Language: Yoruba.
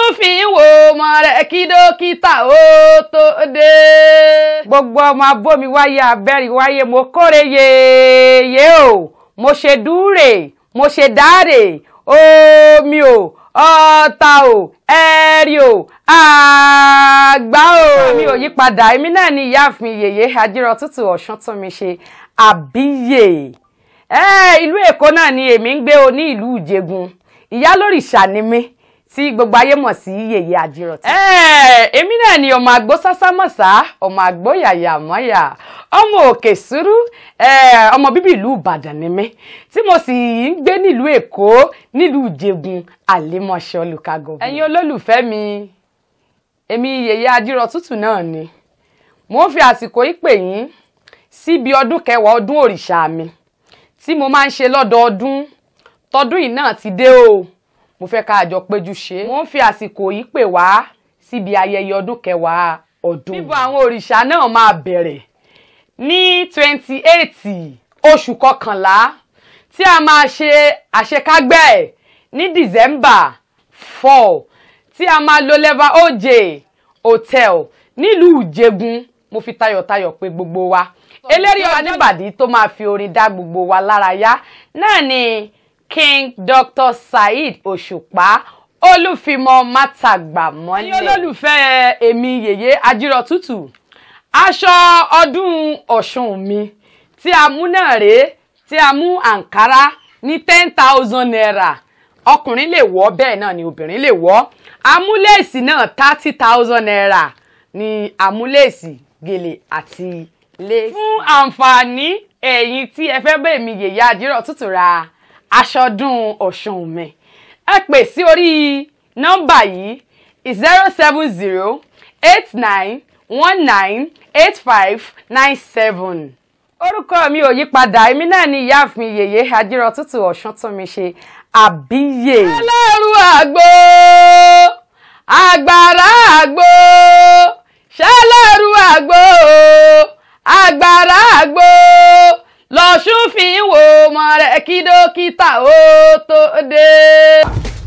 lọ́sùn fi ń wo ọmọ rẹ̀ kí dókítà ó tó dé. gbogbo ọmọ abómi wáyé abẹ́rìn wáyé mo kóre yèèyé o mo ṣe dúrè mo ṣe dáre omi o ọ̀tá o ẹ̀rí o àgbá o. mi ò yí padà èmi náà ni ìyáàfin yèyé ajírọ̀ tútù ọ̀ṣun tún mi ṣe àbíyè ìlú èkó náà ni èmi ń gbé o ní ìlú ìjẹ̀gùn ìyálórìṣà ni mí tí gbogbo ayé mọ̀ sí yèyé àjírọ̀tì. èmi náà ni ọmọ àgbo sásámọ̀sá ọmọ àgbo yàyà mọ́yà ọmọ òkè sùúrù ọmọ bíbí ìlú ìbàdàn ni mí tí mo sì ń gbé nílùú èkó nílùú ìjẹ̀gùn àlèmọ̀ṣọ́ lukago. ẹ̀yin olólùfẹ́ mi èmi yèyé àjírọ̀tútù náà ni mo ń fi àsìkò yìí pè yín síbi ọdún kẹwàá ọdún òrìṣà mi tí mo máa ń ṣe lọ́dọọdún tọdún yìí náà ti dé o mo fẹ́ ká àjọ péjú ṣe. mo ń fi àsìkò yìí pè wá síbi ayẹyẹ ọdún kẹwàá ọdún. bíbọ àwọn òrìṣà náà máa bẹ̀rẹ̀ ní twenty eight oṣù kọkànlá tí a máa ṣe àṣekágbẹ́ ní december four tí a máa lo level oj hotel nílùú ìjẹ̀gùn mo fi tayọ̀tayọ̀ pé gbogbo wa eléré oníbàdí tó máa fi orin dá gbogbo wa lára yá náà ni king dr saheed òṣùpá olúfimọ mátàgbà mọ́lẹ̀. ẹ̀yin olólùfẹ́ èmi yèyé ajírọ̀tútù aṣọ ọdún ọ̀ṣun mi tí a mú náà rèé tí a mú àǹkárá ní ten thousand naira ọkùnrin lè wọ̀ bẹ́ẹ̀ náà ni obìnrin lè wọ̀ amúlẹ̀sì náà thirty thousand naira ni amúlẹ̀sì gèlè àti lé. fún àǹfààní ẹ̀yin tí ẹ fẹ́ bẹ́ẹ̀ mi yèyé ajírọ̀tútù ra aṣọdún ọ̀ṣun mi ẹ pè sí orí nọ́mbà yìí zero seven zero eight nine one nine eight five nine seven. orúkọ mi ò yí padà èmi náà ni ìyáàfin yèyé ajírọ̀tútù ọ̀ṣun tún mi ṣe àbíyè. ẹlẹ́rù àgbo àgbàrá àgbo ṣẹlẹ́rù àgbo àgbàrá àgbo lọ́sùn fi ń wo ọmọ rẹ̀ kí dókítà ó tó dé.